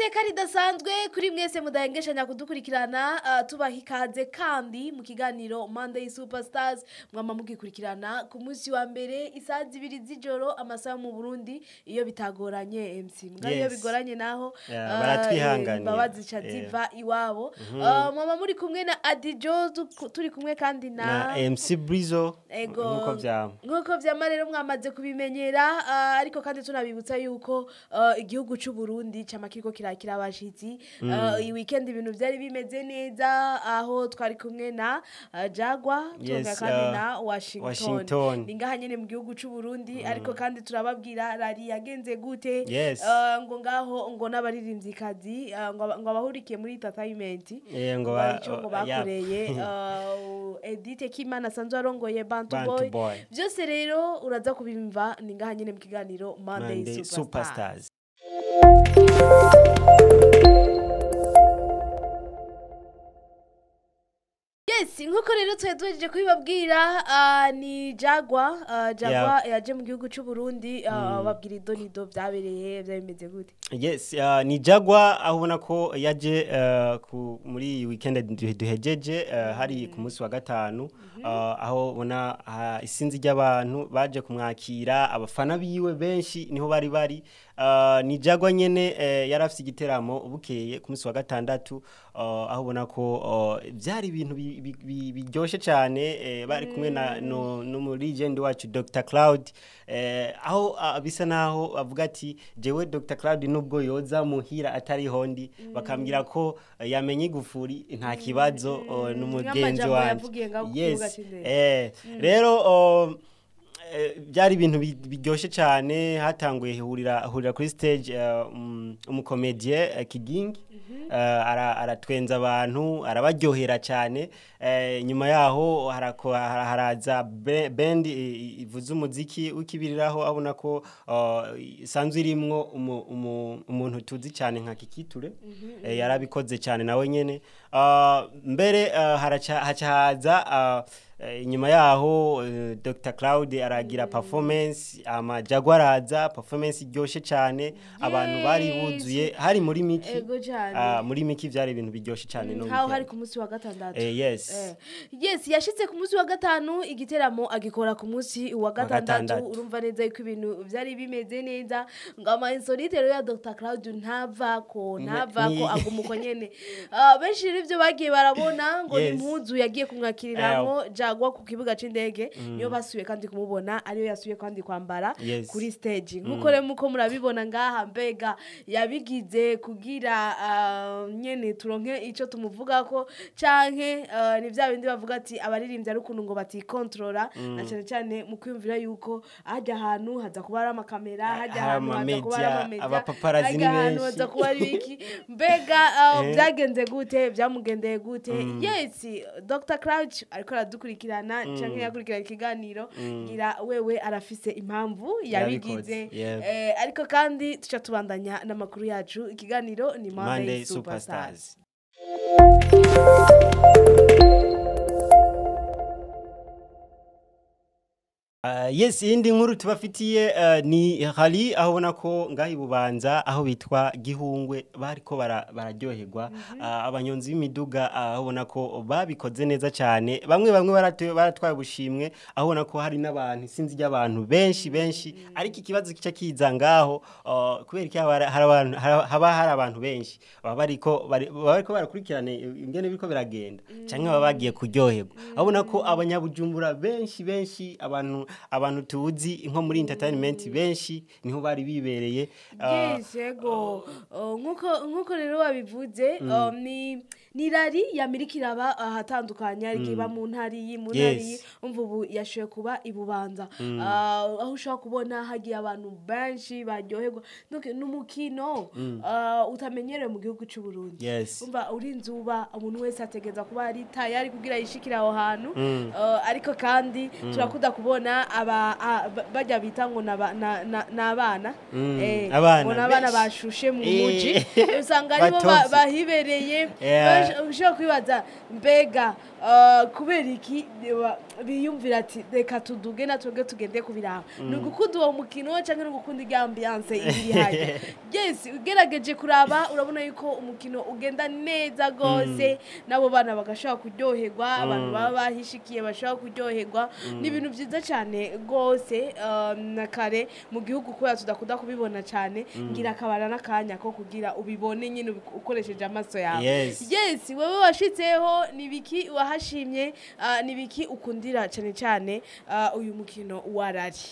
iteka ridasanzwe kuri mwese mudahengeshanya kudukurikirana ah, tubaha ikaze kandi mu kiganiro Monday Superstars mwama mugikurikirana ku munsi wa mbere isaha zibiri z'ijoro amasaha mu Burundi iyo bitagoranye MC mbwa iyo Yes. bigoranye naho Yeah, ah, baratwihanganira. eh, imbabazi ca Yeah. ziva iwabo Ah, mwama muri kumwe na Adijo tu- turi kumwe kandi na na MC Brizo Ego. nkuko vyama nk'uko vyama rero mwamaze kubimenyera ah, ariko kandi tunabibutsa yuko ah, igihugu c'u Burundi cama kiriko kirakira abashitsi Ah, iyi weekend ibintu vyari bimeze neza aho twari kumwe na ah, Jagwa turonka Yes, kandi ah, na Washington, Washington. ni ngaha nyene mu gihugu c'u Burundi ariko kandi turababwira rari yagenze gute Yes. Ah, ngo ngaho ngo n'abaririmvyikazi ah, ngo aba- ngo abahurikiye muri entertainment Eh, ngo ba- ico ngo oh, yeah. bakoreye ah, Edith Kimana asanzwe arongoye Bantu Bantu Boy Boy. byose rero uraza kubimva ni ngaha nyene mu kiganiro Monday, Monday Superstar. Superstars Yes, nkuko rero twari duhejeje kubibabwira ah, ni Jagwa ah, Jagwa yaje mu gihugu c'u Burundi ah, babwira idonido vyabereye vyari bimeze gute yes uh, ni Jagwa aho ubona ko yaje uh, ku, muri iyi weekend duhe- duhejeje uh, hari ku munsi wa gatanu uh, aho ubona uh, isinzi ry'abantu baje kumwakira abafana biwe benshi niho bari bari uh, ni Jagwa nyene uh, yari afite igiteramo bukeye ku munsi wa gatandatu uh, aho ubona ko uh, byari ibintu bi- bi- bi- biryoshe cyane eh, bari kumwe na no, n'umulegend wacu Dr Cloud eh, aho uh, bisa naho avuga ati jewe Dr Cloud nubwo yoza muhira atari hondi bakambwira ko uh, yamenye igufuri nta kibazo uh, n'umugenzi Nk'amajambo wanje yavugiye ngaho ku kibuga yes c'indege. eh, rero uh, eh, byari ibintu bi- biryoshye cyane hatanguye hurira hurira kuri stage eh, um, umukomedie uh, kigingi eh, ara- aratwenza abantu arabaryohera cyane eh, nyuma yaho harako- hara- haraza be- band i- i- ivuza umuziki w'ikibiriraho abona ko uh, isanzwe irimwo umu- umu- umuntu tuzi cyane nka kikiture eh, yarabikoze cyane nawe nyene Ah, mbere ah, haraca- haca haza ah, eh, inyuma yaho eh, Dr Cloud aragira performance ama Jaguar araza performance iryoshe cyane abantu bari Yes. buzuye hari muri miki Ego cane. ah, muri miki vyari ibintu biryoshe cyane no nkaho weekend. hari ku munsi wa gatandatu eh, yes Eh. yes yashitse ku munsi wa gatanu igiteramo agikora ku munsi wa gatandatu gatandatu. urumva neza yuko ibintu vyari bimeze neza ngo ama insolite rero ya Dr Cloud ntavako ntavako ni- aguma uko nyene Ah, benshi rero ivyo bagiye barabona ngo ni Yes. impuzu yagiye kumwakiriramwo jagwa ku kibuga c'indege niyo basuye kandi kumubona ariyo yasuye kandi kwambara Yes. kuri stage nkuko rero muko murabibona ngaha mbega yabigize kugira ah, nyene turonke ico tumuvugako canke ah, ni vya bindi bavuga ati abaririmbyi ari ukuntu ngo batikontorora na cane cane mu kwiyumvira yuko hajya ahantu haza kuba ari amakamera hajya hari ahantu haza kuba ari amamedia, amamedia abapaparazzi ni hajya ahantu benshi. haza kuba ari iki mbega ah, Eh. byagenze gute byamugendeye gute yes dr crouch ariko aradukurikirana canke yakurikirana ikiganiro ngira wewe arafise impamvu yabigize Yabikoze, yeah. Eh, ariko kandi tuca tubandanya n'amakuru yacu ikiganiro ni monday, Monday superstars, Superstars Uh, yes iyindi nkuru tubafitiye uh, ni hari aho ubona ko ngaho ibubanza aho bitwa gihungwe bariko bara- bararyoherwa uh, abanyonzi b'imiduga uh, aho ubona ko babikoze neza cyane bamwe bamwe baratu- baratwaye ubushimwe aho ubona ko hari n'abantu isinzi ry'abantu benshi benshi ariko ikibazo kica kiza ngaho uh, kubera iki haba hari abantu- haba haba hari abantu benshi baba bariko bari- baba bariko barakurikirana ingene biriko biragenda cyangwa baba bagiye kuryoherwa abona ko abanyabujumbura benshi benshi abantu abantu tuzi nko muri entertainment benshi niho bari bibereye uh, yes yego Oh, nkuko nkuko rero wabivuze um, ni ni rari yamirikira aba ahatandukanye ariko iba mu ntari iyi mu ntari iyi Yes. umva ubu yashoye kuba ibubanza Ah, aho ushobora kubona hagiye abantu benshi baryoherwa Donc, ni umukino ah, utamenyerewe mu gihugu cy'u Burundi Yes. umva urinze uba umuntu wese ategereza kuba ari tayari kugira yishikire aho hantu Ah, ariko kandi turakunda kubona kubona aba a- ba- bajya bita ngo naba- na- na- n'abana Mm, Eh, abana ngo n'abana benshi. bashushe mu Eh. muji usanga aribo ba- Batovye. bahibereye Yeah. bash- ushobora kwibaza mbega uh, kubera iki ba- biyumvira ati reka tuduge natwebwe tugende kubiraba ni ugukunda uwo mukino cyangwa ni ugukunda irya ambiyanse iri hajya yes ugerageje kuraba urabona yuko umukino ugenda neza rwose n'abo bana bagashobora kuryoherwa abantu baba bahishikiye bashobora kuryoherwa ni ibintu byiza cyane rwose um, na kare mu gihugu kubera tudakunda kubibona cyane ngira akabara n'akanya ko kugira ubibone nyine ubi- ukoresheje amaso yawe Yes. yes wowe washitseho ni biki wahashimye ah, ni biki ukundira cyane cyane ah, uyu mukino warari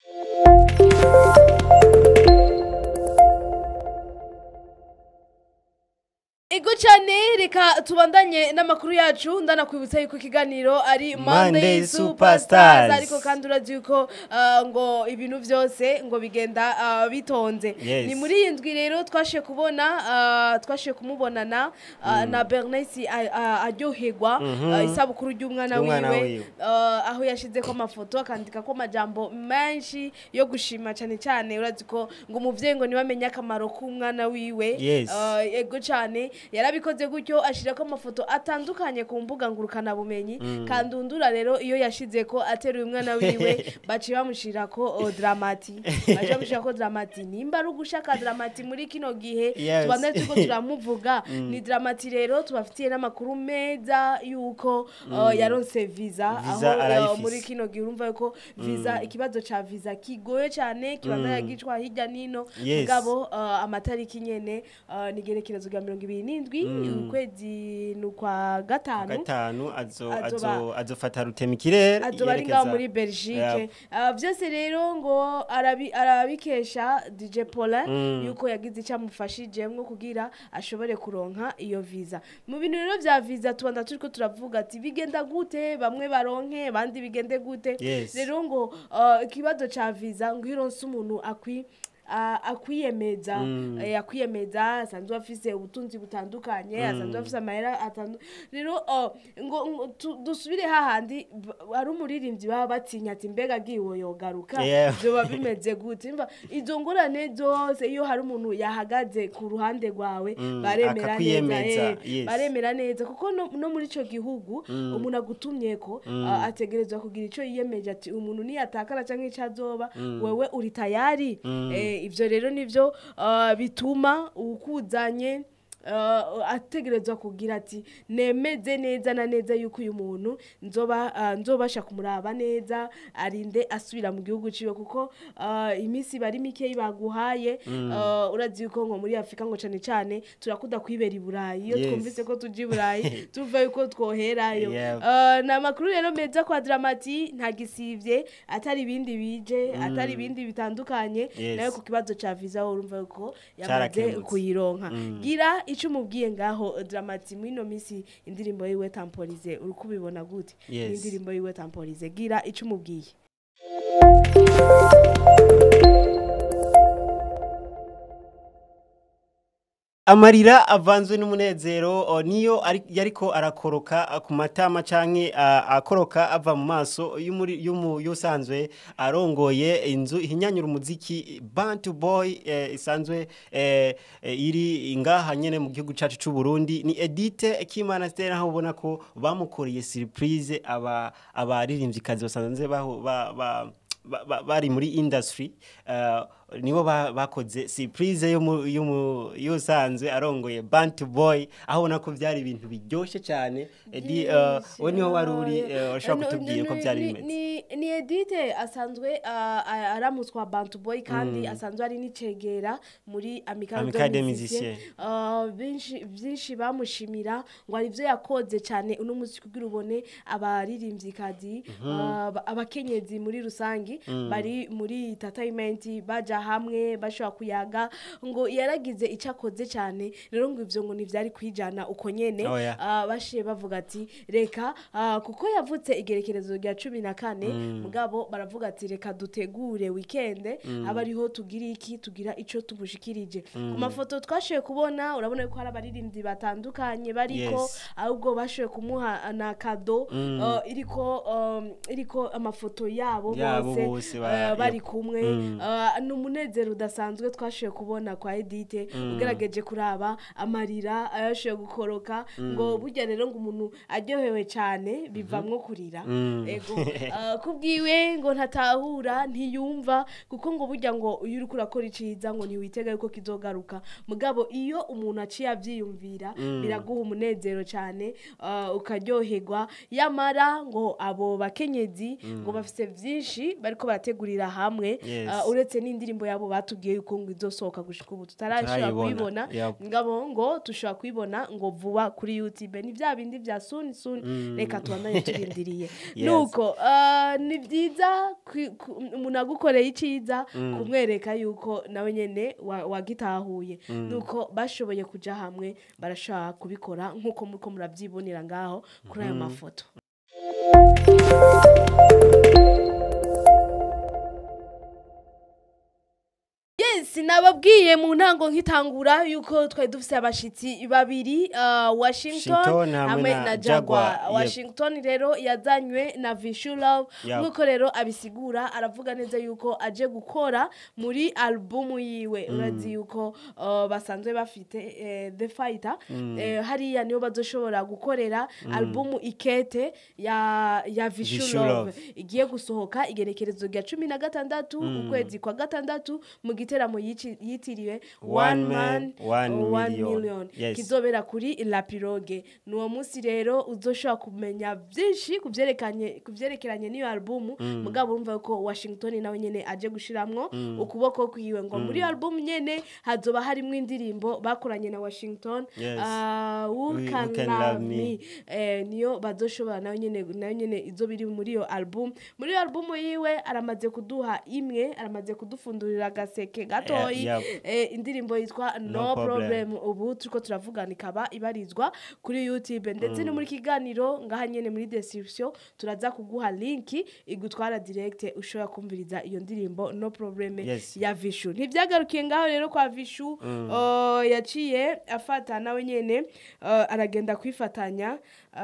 Ego cyane reka tubandanye n'amakuru yacu ndanakwibutsa yuko ikiganiro ari Monday Monday Superstars. Superstars ariko kandi urazi yuko ah, ngo ibintu byose ngo bigenda ah, bitonze Yes. ni muri iyi ndwi rero twashe kubona ah, twashe kumubonana ah, na Bernice a- a- aryoherwa ah, isabukuru ry'umwana Ry'umwana wiwe wiwe. ah, aho yashize ko amafoto akandika ko amajambo menshi yo gushima cyane cyane urazi ko ngo umuvyeyi ngo niba akamaro k'umwana wiwe Yes. Ah, ego cyane yarabikoze gutyo ashyira ko amafoto atandukanye ku mbuga ngurukanabumenyi kandundura rero iyo yashize ko ateruye umwana wiwe baciye bamushyira ko oh, dramati baciye bamushyira ko dramati nimba ari ugushaka dramati muri kino gihe Yes. tubandane turiko turamuvuga ni dramati rero tubafitiye n'amakuru meza y'uko uh, yaronse visa Visa aho uh, arayifise. muri kino gihe urumva yuko visa ikibazo ca visa kigoye cyane kibandanya gicwa hirya nino Yes. mugabo uh, amatariki nyene uh, ni igerekerezo rya mirongo ibiri n'indwi ukwezi ni ukwa gatanu gatanu azo Azoba- azo azofata rutema ikirere azoba ari ngaho muri belgique uh, byose rero ngo arabi- arabikesha dj paulin yuko yagize icyo amufashijemwo kugira ashobore kuronka iyo visa mu bintu rero vya visa tubanda turiko turavuga ati bigenda gute bamwe baronke abandi bigende gute Yes. rero ngo uh, ikibazo ca visa ngo iyo uronse umuntu akwi a- akwiyemeza eh, akwiyemeza asanzwe afise ubutunzi butandukanye asanzwe afise amahera atandu rero oh, ngo ngo tu- dusubire hahandi b- hari umuririmbyi baba batinya ati mbega agiwe yogaruka Yeah. vyoba bimeze gute mva izo ngorane zose iyo hari umuntu yahagaze ku ruhande rwawe baremera neza akakwiyemeza, eh, yes. baremera neza kuko no, no muri ico gihugu umuntu agutumyeko ah, ategerezwa kugira ico yiyemeje ati umuntu niyatakara canke ico azoba wewe uri tayari eh, ivyo rero nivyo ah, bituma ukuzanye uh, ategerezwa kugira ati nemeze neza na neza yuko uyu muntu nzoba uh, nzobasha kumuraba neza arinde asubira mu gihugu ciwe kuko uh, iminsi bari mikeyi baguhaye uh, urazi yuko ngo muri afurika ngo cane cane turakunda kwibera i burayi iyo Yes. twumvise ko tuja i burayi tuva yuko twoherayo Yeah. Uh, ni amakuru rero meza kwa dramati nta gisivye atari ibindi bije atari ibindi bitandukanye Yes. nayo ku kibazo ca visa wowe urumva yuko yamaze Carakemutse. kuyironka gira ico umubwiye ngaho dramati muri ino minsi indirimbo yiwe tamporize uri kubibona gute Yes. Ni indirimbo yiwe tamporize gira ico umubwiye amarira avanzwe n'umunezero o, niyo ari- yariko arakoroka a, ku matama canke a, akoroka ava mu maso y'umuri- y'umu- y'usanzwe arongoye inzu ihinyanyura umuziki bantu boy eh, isanzwe eh, eh, iri ngaha nyene mu gihugu cacu c'u Burundi ni Edite Kimana Stella aho ubona ko bamukoreye surprise aba abaririmvyikazi basanzwe baho ba, ba ba- ba- bari muri industry uh, nibo ba- bakoze surprise y'umu- y'umu- y'usanzwe arongoye Bantu Boy aho ubona ko byari ibintu biryoshye cyane Edi uh, we niho wari uri uh, urashobora kutubwira ko byari bimeze ni ni edite asanzwe ah, ah, aramutswa bantu boy kandi asanzwe ari n'icegera muri Amicale amicale des des musiciens Musiciens. Ah, benshi byinshi bamushimira ngo hari ibyo yakoze cyane uno munsi kugira ubone abaririmbyikazi ah, ba- abakenyezi muri rusangi bari muri entertainment baja kuja hamwe bashobora kuyaga ngo yaragize icyo akoze cyane rero ngo ivyo ngo ntivyari kwijana uko nyene Oya. Ah, bashiye bavuga ati reka ah, kuko yavutse igerekerezo rya cumi na kane mugabo baravuga ati reka dutegure wikende aba ariho tugira iki tugira ico tumushikirije ku mafoto twashoboye kubona urabona ko hari abaririmbyi batandukanye bariko Yes. ahubwo bashoboye kumuha na kado ah, iriko um, iriko amafoto yabo Yabo bose bose ba- ah, bari yep. kumwe Ah, ni umunezero udasanzwe twashoboye kubona kwa edite ugerageje kuraba amarira ayashoboye gukoroka ngo burya rero ngo umuntu aryohewe cyane bivamwo kurira ego Ah, kubwiwe ngo ntatahura ntiyumva kuko ngo burya ngo iyo uriko urakora iciza ngo ntiwitega yuko kizogaruka mugabo iyo umuntu aciye avyiyumvira biraguha umunezero cyane ah, ukaryoherwa yamara ngo abo bakenyezi ngo bafise vyinshi bariko barategurira hamwe Yes. ah, uretse n'indirimbo yabo batubwiye yuko ngo izosohoka gushika ubu tutarashobora Tutarayibona, kuyibona yep. ngabo ngo tushobora kuyibona ngo vuba kuri youtube ni bya bindi bya suni suni reka tubandanye turindiriye Yes. nuko ah, ni byiza kwi- ku- umuntu agukoreye iciza kumwereka yuko nawe nyene wa- wagitahuye nuko bashoboye kuja hamwe barashobora kubikora nk'uko muriko muravyibonera ngaho kuri ayo mafoto yes nababwiye mu ntango nkitangura yuko twari dufise abashitsi babiri uh, washington Washington hamwe hamwe na na Jaguar, jaguar yep. washington rero yazanywe na vishu love Yep. nk'uko rero abisigura aravuga neza yuko aje gukora muri albumu yiwe urazi yuko uh, basanzwe bafite eh, the fighter eh, hariya niyo bazoshobora gukorera albumu ikete ya ya vishu Vishu love Love. igiye gusohoka igerekerezo rya cumi na gatandatu ukwezi kwa gatandatu mu giteramo yici- yitiriwe One one man, man one one million. million Yes. kizobera kuri la pirogue ni uwo munsi rero uzoshobora kumenya byinshi ku byerekanye- ku byerekeranye n'iyo albumu mugabo urumva ko washington nawe nyene aje gushiramwo ukuboko kwiwe ngo muri iyo albumu nyene hazoba harimwo indirimbo bakoranye na washington Yes. ah, who Who can Can love Love me Me. eh, niyo bazoshobora nayo nyene nayo nyene izo biri muri iyo album muri iyo album yiwe aramaze kuduha imwe aramaze kudufundurira agaseke gatoyi Yeah, eh, indirimbo yitwa no, No problem. Problem. ubu turiko turavugana ikaba ibarizwa kuri youtube ndetse no muri kiganiro ngaha nyene muri description turaza kuguha linki igutwara direct ushobora kumviriza iyo ndirimbo no problem Yes. ya vishu ntivyagarukiye ngaho rero kwa vishu uh, yaciye afata nawe nyene uh, aragenda kwifatanya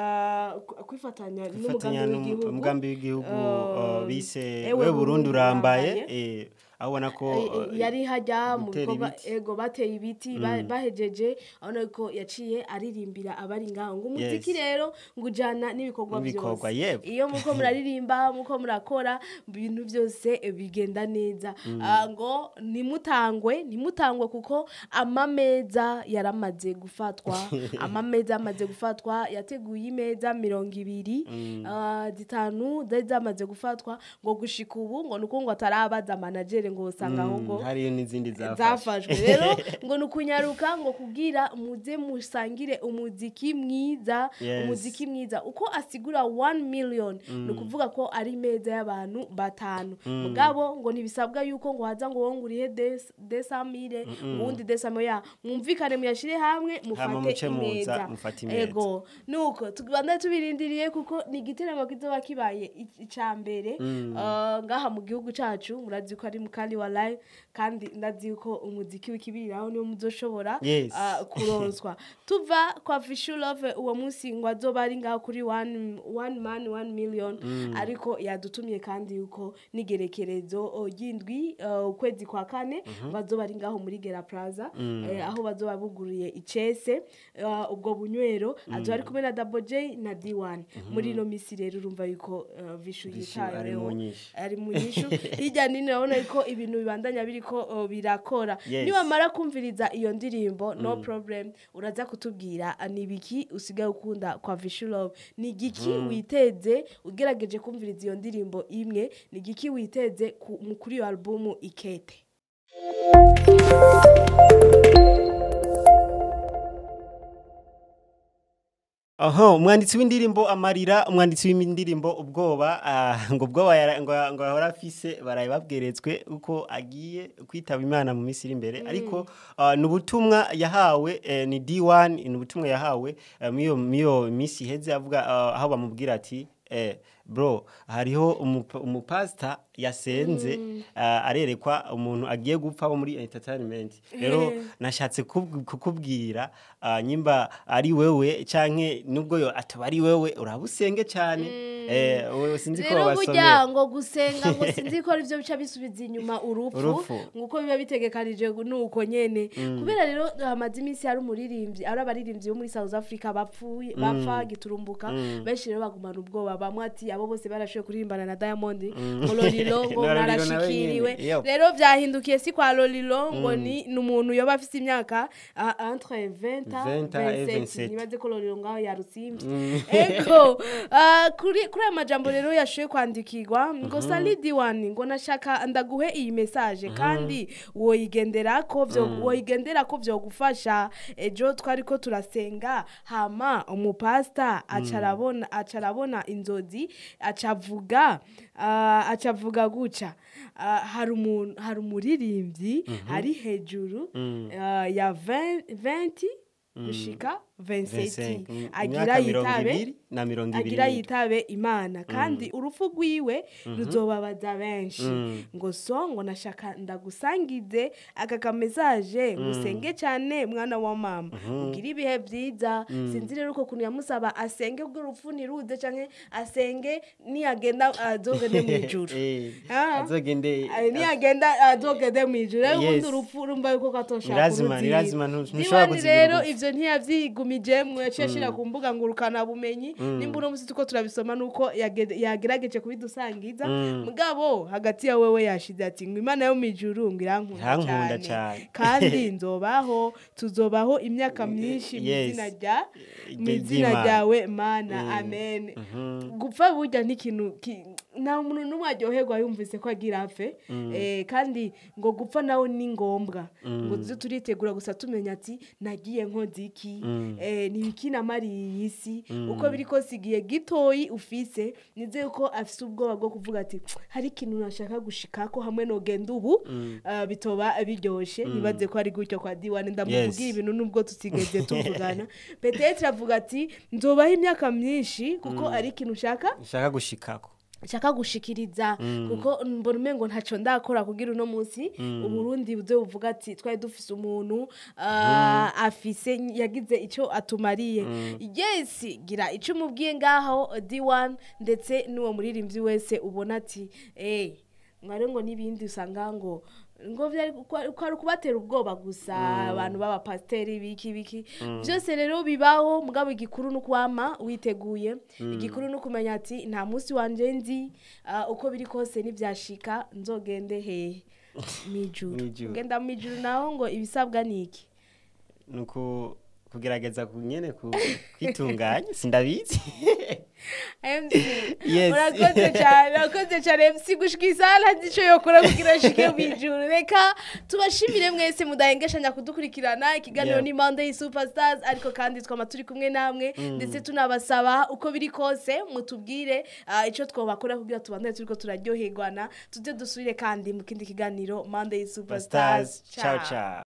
uh, ku- kwifatanya Kwifatanya n'umugambi n'um- w'igihugu umugambi w'igihugu Uh, uh, bise ewe we Burundi Burundi urambaye urambaye. eh, aho ubona ko Eh, eh, uh, yari hajya mu gutera bikorwa ibiti. ego bateye ibiti ba- bahejeje abona ko yaciye aririmbira abari ngaho ngo umuziki Yes. rero ngo ujyana n'ibikorwa N'ibikorwa, byose yego. iyo muko muraririmba muko murakora ibintu byose eh, bigenda neza Ah, ngo ntimutangwe ntimutangwe kuko amameza yaramaze gufatwa amameza yamaze gufatwa yateguye imeza mirongo ibiri ah, zitanu zari zamaze gufatwa ngo gushika ubu ngo nuko ngo atarabaza managere ngo usanga ahubwo mm, hariyo n'izindi zafashwe zafashwe rero ngo ni ukunyaruka ngo kubwira muze musangire umuziki mwiza Yes. umuziki mwiza uko asigura 1 million ni ukuvuga ko ari imeza y'abantu batanu mugabo ngo ntibisabwa yuko ngo haza ngo wowe ngo urihe des- desamire uwundi desamire ya mwumvikane muyashire hamwe Hama mufate muce muza, imeza mufate imeza. ego nuko tubanda tubirindiriye kuko ni igiteramo kizoba kibaye i- ica mbere uh, ngaha mu gihugu cacu murazi ko ari mukandi wa live kandi ndazi ko umuziki w'ikibiriraho niwo muzoshobora Yes. uh, kuronswa tuva kwa Fishu Love uwo munsi ngo azoba ari ngaho kuri one, one man one million ariko yadutumye kandi yuko n'igerekerezo uh, ry'indwi uh, ukwezi kwa kane bazoba ari ngaho muri Gera Plaza eh, aho bazoba buguriye icese uh, ubwo bunywero azoba ari kumwe na Double J na D1 muri ino misi rero urumva yuko uh, Vishu Vishu ari yitayeho mu nyishu. ari mu nyishu hirya nini urabona ko ibintu bibandanya biriko uh, birakora Yes. niwamara kumviriza iyo ndirimbo no problem uraza kutubwira uh, ni ibiki usigaye ukunda kwa Vishu Love ni igiki witeze ugerageje kumviriza iyo ndirimbo imwe ni igiki witeze ku- mu- kuri iyo albumu ikete Aha, umwanditsi w'indirimbo amarira umwanditsi w'indirimbo ubwoba ah, ngo ubwoba yara- ngo ngo ahora afise baraye babweretswe uko agiye kwitaba imana mu minsi iri imbere ariko ah, ni ubutumwa yahawe eh, ni D1 ni ubutumwa yahawe eh, miyo miyo minsi iheze avuga ah, aho bamubwira ati eh, bro hariho umupa- umupasita yasenze ah, arerekwa umuntu agiye gupfa wo muri entertainment rero Eh. nashatse kub- kukubwira ah, nyimba ari wewe canke nubwo yo ataba ari wewe urabusenge cyane eh wewe sinzi ko rero basomye burya ngo gusenga ngo sinzi ko arivyo bica bisubiza inyuma urupfu Urupfu. nguko biba bitegekanije nuko nyene kubera rero hamaze iminsi hari umuririmbyi ari abaririmbyi bo muri South Africa bapfuye bapfa giturumbuka benshi rero bagumana ubwoba bamwe ati abo bose barashoboye kuririmbana na Diamond ngo Lolilo ngo Na Lolilo nawe mwarashikiriwe nyene, yep. rero vyahindukiye si kwa Lolilo ngo ni ni umuntu yoba afise imyaka ah, entre 20 20 et 27 27. nibaze ko Lolilo ngaho yarusimvye ego ah, kuri kuri aya majambo rero yashoboye kwandikirwa ngo sali diwani ngo nashaka ndaguhe iyi message kandi woyigendera ko vyo woyigendera ko vyogufasha ejo twari ko turasenga hama umupasta acarabona acarabona inzozi acavuga ah, acavuga guca Ah, hari umuntu hari umuririmbyi ari hejuru ah, ya 20 20 gushika 27 25, agira imyaka mirongo yitabe ibiri na mirongo ibiri agira n'indwi. yitabe imana kandi urupfu rwiwe ruzobabaza benshi ngo so ngo nashaka ndagusangize aka kamesaje ngusenge cyane mwana wa mama ugire ibihe byiza sinzi rero uko kuntu yamusaba asenge ubwo urupfu ntiruze canke asenge niyagenda azogende mu ijuru Eh, Ah. azogende Ay, niyagenda azogende mu ijuru rero Yes. ubundi urupfu urumva yuko katoshaka Nirazima, uruzira. nirazima, ntu- ntushobora Diwani kuzibira rero urupfu. ivyo ntiyavyigumijemwo yaciye ashira ku mbuga ngurukana bumenyi nimba uno musi tuko turabisoma nuko yage- yagerageje kubidusangiza mugabo hagati ya wewe yashize ati ngo imana yo mw'ijuru ngo irankunda Irankunda cyane cane. kandi nzobaho tuzobaho imyaka myinshi mu Yes. izina rya mu Rya- izina ry'Imana. ryawe mana amen gupfa burya n'ikintu ki- nta muntu n'umwe aryoherwa yumvise ko agira apfe Eh, kandi ngo gupfa nawe ni ngombwa ngo tuze turitegura gusa tumenya ati nagiye nkoze iki Eh, ni ibiki namariye iyi si uko biri kose igihe gitoyi ufise nize ko afise ubwoba bwo kuvuga ati hari ikintu nashaka gushikako hamwe nogenda ubu ah, bitoba biryoshe nibaze ko ari gutyo kwa diwane ndamuvugira Yes. ibintu nubwo tutigeze tuvugana petetre avuga ati nzobaho imyaka myinshi kuko ari ikintu ushaka nshaka gushikako nshaka gushikiriza kuko mbona umengo ntaco ndakora kugira uno munsi uburundi buze buvuga ati twari dufise umuntu ah, afise yagize ico atumariye yes gira ico umubwiye ngaho D1 ndetse n'uwo muririmbyi wese ubona ati eh mwari ngo n'ibindi usanga ngo ngo vyari ko ari ukubatera ubwoba gusa abantu b'abapasiteri biki biki byose rero bibaho mugabo igikuru ni ukwama witeguye igikuru ni ukumenya ati nta munsi wanje nzi ah, uko biri kose nibyashika nzogende hehe mijuru Mw'ijuru. ngenda mijuru naho ngo ibisabwa ni iki nuko kugerageza ku- nyene ku- kwitunganya sindabizi MC Yes. urakoze cyane urakoze cyane MC gushika isana ndico yokora kugira ashike mijuru reka tubashimire mwese mudahengeshanya kudukurikirana ikiganiro Yeah. ni Monday Superstars ariko kandi twama turi kumwe namwe ndetse tunabasaba uko biri kose mutubwire ah, ico twobakora kugira tubandane turiko turaryoherwana tuze dusubire kandi mu kindi kiganiro Monday Superstars ciao ciao